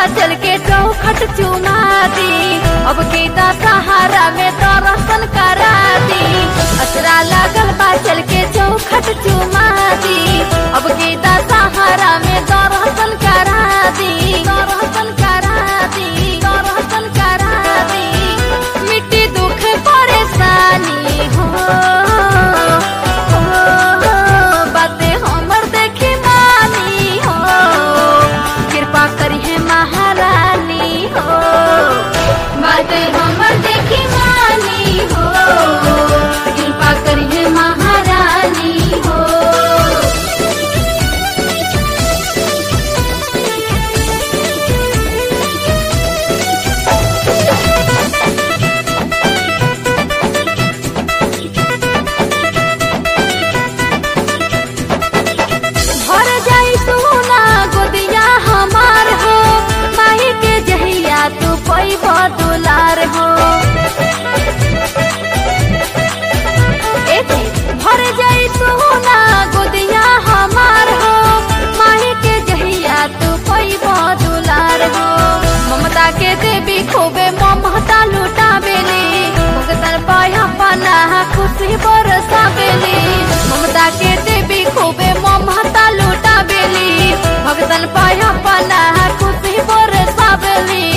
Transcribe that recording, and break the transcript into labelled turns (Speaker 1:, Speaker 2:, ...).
Speaker 1: चल के चौखट चुमा दी अब गीता सहारा में दर्शन करा दी असरा लागल बा चल के चौखट चुमा दी अब गीता सहारा में दर्शन करा दी दर्शन करा दी दर्शन करा दी मिट्टी दुख परेशानी हो हो, बातें हमर देखी मानी हो कृपा करी है महारानी हो बातें हमर देखी मानी हो कृपा करी है महारानी हो भर जाई सोना गोदिया हमार हो माही के जहिया तू पैब दुलार हो ए जी, भर जाई सोना गोदिया हमार हो माही के जहिया तू पैब दुलार हो ममता के देवी खूबे ममता लुटावेली भगतन पाया पना खुशी बरसावेली ममता के देवी खूबे ममता लुटावेली भगतन पाया पना खुशी बरसावेली